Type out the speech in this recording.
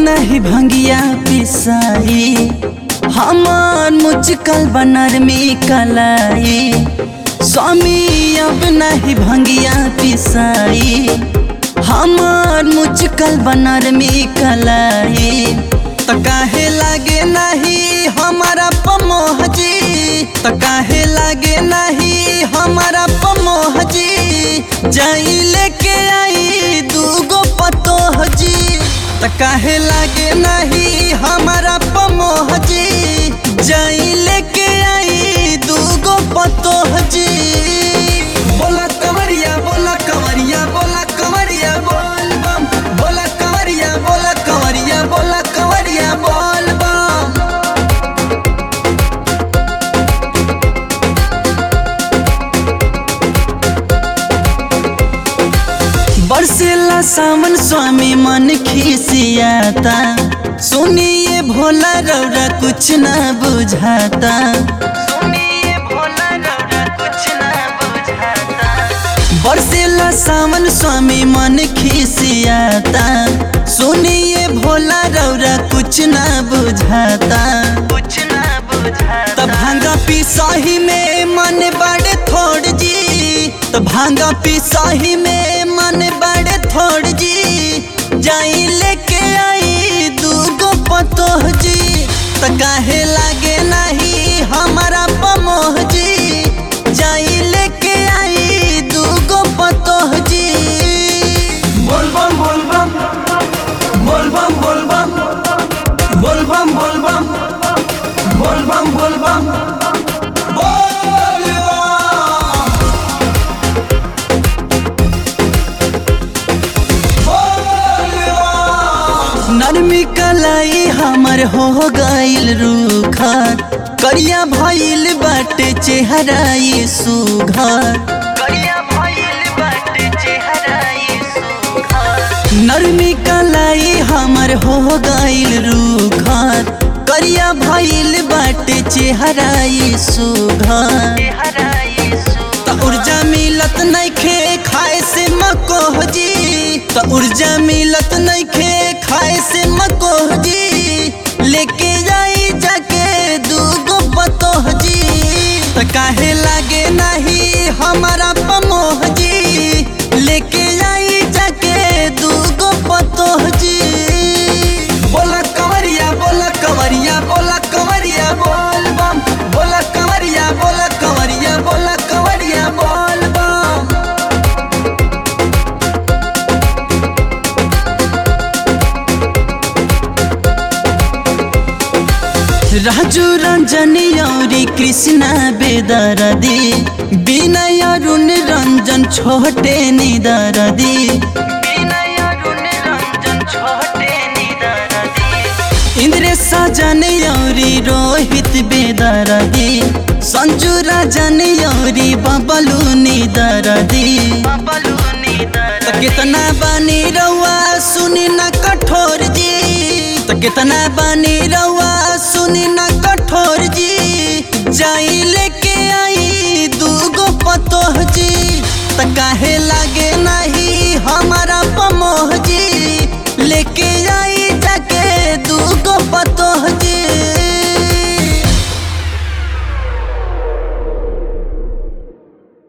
नहीं भंगिया पिसाई हमार मुचकल बनर में कलाई स्वामी अब नहीं भंगिया पिसाई हमार मुचकल बनर में कलाई त काहे लागे नहीं हमारा पमोह जी त काहे लागे नहीं हमारा पमोह जी जाई लेके आई दूगो पतोह जी त काहे लागे नहीं हमारा पमोह जी जाई लेके आई दूगो पतोह जी बोला कवरिया बोला कवरिया बोला कवरिया बोल बम बोला कवरिया बोला कवरिया बोला कवरिया बोल बम बरसेला सावन स्वामी मन खिसियाता सुनिए भोला रौरा कुछ ना बुझाता सुनिए भोला रौरा कुछ ना बुझाता बरसेला सावन स्वामी मन खिसियाता सुनिए भोला रौरा कुछ ना बुझाता कुछ ना बुझाता तब भांगा पी सही में मन बड़े थोड़ जी तो भांगा पी सही में मन बड़े थोड़ जी जाई लेके आई दूगो पतोह जी तो काहे लागे नहीं हमारा पमोह जी जाई लेके आई दूगो पतोह जी बोल बम बोल बम बोल बम बोल बम बोल बम बोल बम बोल बम बोल बम बोल बम बोल बम नरमी कलाई हमर हो गईल रूखर करिया भइल बाटे चेहराई सुघर करिया भइल बाटे चेहराई सुघर नरमी कलाई हमर हो गईल रूखर करिया भइल बाटे चेहराई सुघर त ऊर्जा मिलत नइखे खाए से मकोह जी त ऊर्जा मिलत नइखे खाए से मकोह जी लेके जाई जाके दूगो पतोह जी त काहे लागे नहीं हमारा पमोह जी लेके जाई जाके दूगो पतोह जी बोला कवरिया बोला कवरिया बोला कवरिया बोल बम बोला कवरिया बोला कवरिया बोला कवरिया बोल बम राजू रंजनी औरी कृष्णा बेदरदी विनय अरुण रंजन छोटे निदरदी विनय अरुण रंजन छोटे निदरदी इंद्र सजन औरी रोहित बेदरदी संजू राजन औरी बबलू निदरदी बबलू निदरदी कितना बानी रउआ सुनी ना कठोर जी तो कितना बानी रउआ सुनी ना कठोर जी जाई लेके आई दूगो पतोह जी त काहे लागे नहीं हमारा